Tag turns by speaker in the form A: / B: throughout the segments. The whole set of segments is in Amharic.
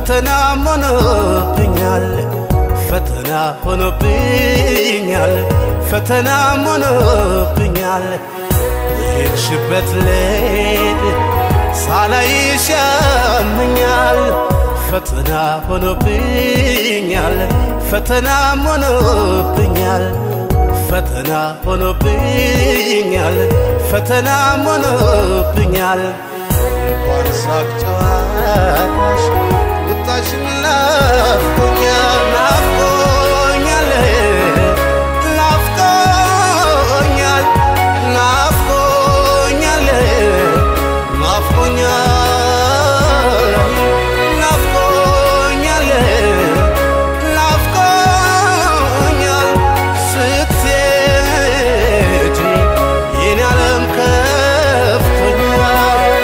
A: ፈተና ሆኖብኛል ፈተና ሆኖብኛል ፈተና ሆኖብኛል የሄድሽበት ልሄድ ሳላይሽ ያመኛል ፈተና ሆኖብኛል ፈተና ሆኖብኛል ፈተና ሆኖብኛል ፈተና ሆኖብኛል እንኳን ሳቅ ጨዋታሽ ቁጣሽን ናፍቆኛል ናፍቆኛል ናፍቆኛል ናፍቆኛል ናፍቆኛል ናፍቆኛል ናፍቆኛል ስትሄጂ የኔ ዓለም ከፍቶኛል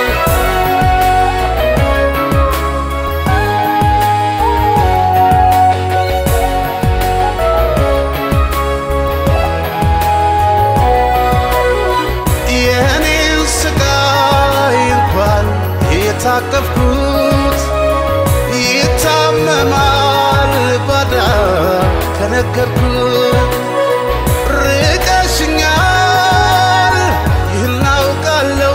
A: የኔን ስቃይ እንኳን የታቀፍኩት ይታመማል ባዳ ከነገርኩት ርቀሽኛል ይህን አውቃለሁ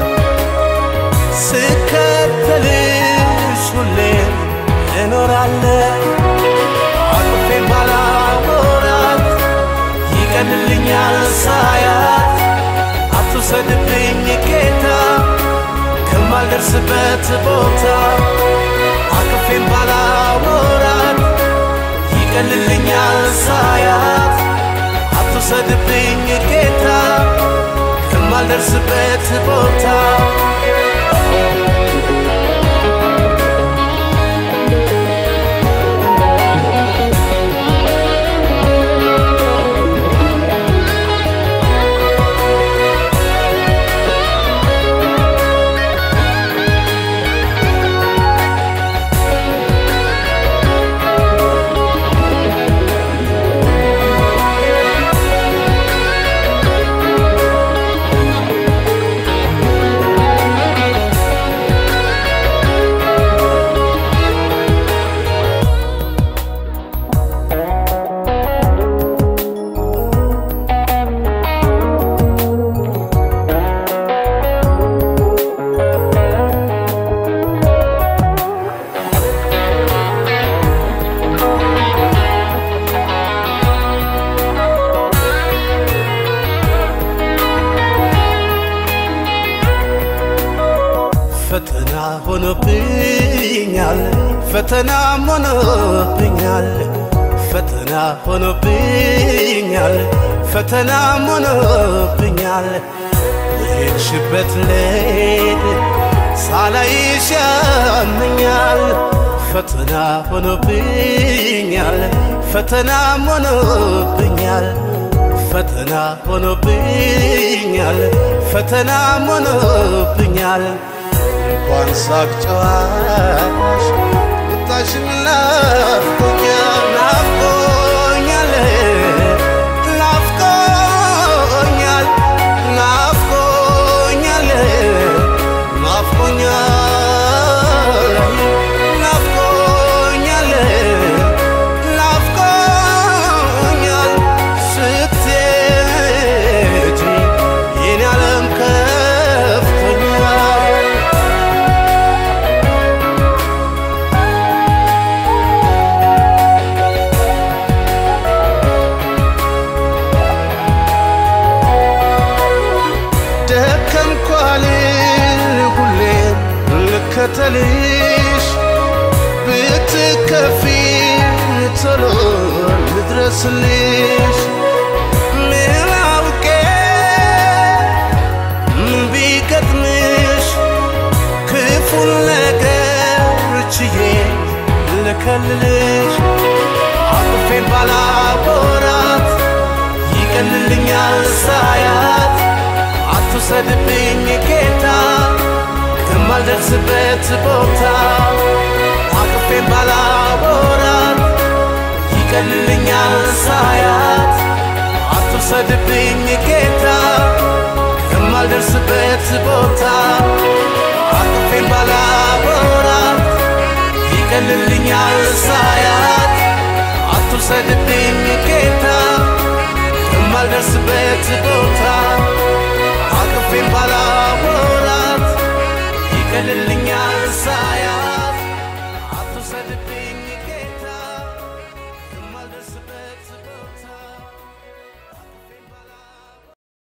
A: ስከተልሽ ሁሌም እኖራለሁ አቅፌን ባላወራት ይቀልልኛል ሳያት አትውሰድብኝ ጌታ ከማልደርስበት ቦታ አቅፌን ባላወራት ይቀልልኛል ሳያት አትውሰድብኝ ጌታ ከማልደርስበት ቦታ ፈተና ሆኖብኛል ፈተና ሆኖብኛል ፈተና ሆኖብኛል ፈተና ሆኖብኛል የሄድሽበት ልሄድ ሳላይሽ ያመኛል ፈተና ሆኖብኛል ፈተና ሆኖብኛል ፈተና ሆኖብኛል ፈተና ሆኖብኛል እንኳን ሳቅ ጨዋታሽ ቁጣሽን ናፍቆኛል ናፍቆኛል ናፍቆኛል ናፍቆኛል ናፍቆኛል ናፍቆኛል ናፍቆኛል ስትሄጂ የኔ ዓለም ከፍቶኛል ደከምኳል ሁሌም ልከተልሽ ብትከፊ ቶሎ ልድረስልሽ ምን አውቄ ምን ቢገጥምሽ ክፉን ነገር ችዬ ልከልልሽ አቅፌን ባላወራት ይቀልልኛል ሳያት አትውሰድብኝ ጌታ ከማልደርስበት ቦታ አቅፌን ባላወራት ይቀልልኛል ሳያት አትውሰድብኝ ጌታ ከማልደርስበት ቦታ አቅፌን ባላወራት ይቀልልኛል አትውሰድብኝ ጌታ ከማልደርስበት ቦታ አቅፌን ባላ